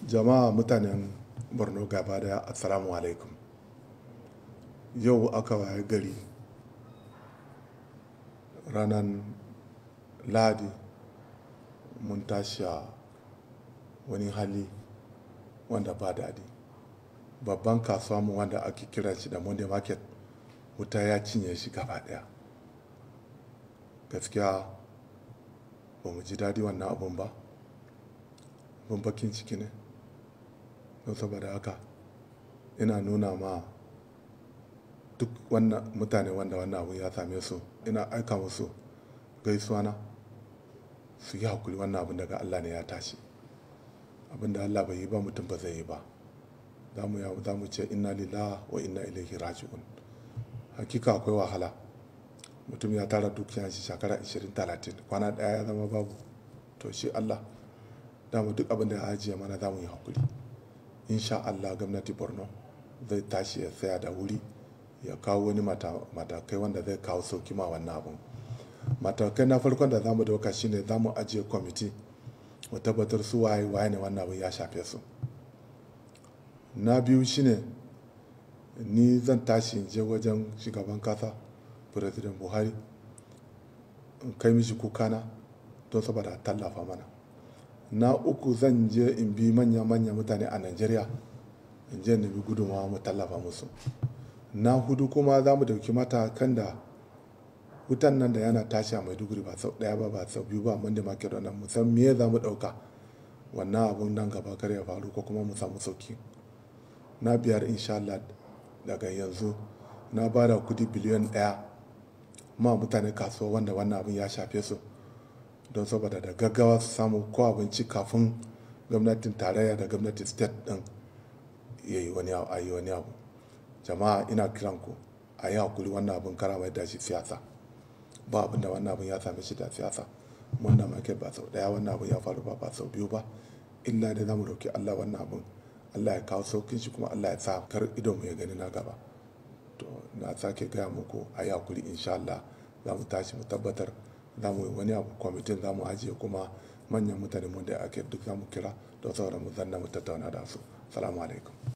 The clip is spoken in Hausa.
jama'a mutanen borno gaba daya assalamu alaikum yau aka waye gari ranar ladi mun tashi a wani hali wanda ba daɗi babban kasuwa mu wanda ake kira shi da monday market wuta ya cinye shi gaba daya gaskiya ba mu ji daɗi wannan abun ba abun bakin ciki ne don saboda haka ina nuna ma duk wannan mutane wanda wannan abu ya same su ina aika musu gaisuwa na su yi hakuri wannan abin daga Allah ne ya tashi abin da Allah bai yi ba mutum ba zai yi ba za mu za mu ce inna lillahi wa inna ilaihi raji'un hakika akwai wahala mutum ya tara dukiya shi shekara 20-30 kwana daya ya zama babu to shi Allah dama duk abin da ya ajiye mana za mu yi hakuri insha Allah gwamnati borno zai tashi ya tsaya da wuri ya kawo wani matakai wanda zai kawo sauki ma wannan abun matakai na farkon da zamu dauka shine zamu ajiye kwamiti mu tabbatar su waye waye ne wannan abun ya shafe su na biyu shine ni zan tashi in je wajen shugaban kasa president buhari in kai mishi kukana don saboda tallafa mana na uku zan je in bi manya-manya mutane a nigeria in je nemi gudunmawa mu tallafa musu na hudu kuma za mu dauki matakan da wutan nan da yana tashi a maiduguri ba sau daya ba ba sau biyu ba mun da make da nan musan me za mu dauka wannan abun nan gaba kar ya faru ko kuma mu samu sauki na biyar insha Allah daga yanzu na ba da kudi biliyan daya ma mutane kasuwa wanda wannan abun ya shafe su don saboda da gaggawa su samu ko abinci kafin gwamnatin tarayya da gwamnatin state din ya yi wani abu jama'a ina kiran ku a yi hakuri wannan abin kara mai dashi siyasa ba abin da wannan abin ya same shi da siyasa wannan market ba sau daya wannan abin ya faru ba ba sau biyu ba illa da zamu roki Allah wannan abin Allah ya kawo saukin shi kuma Allah ya sa kar idon mu ya gani na gaba to na sake gaya muku a yi hakuri insha Allah za mu tashi mu tabbatar za mu yi wani abu kwamitin za mu ajiye kuma manyan mutane mun da ake duk za mu kira don saboda mu zanna mu tattauna da su salamu alaikum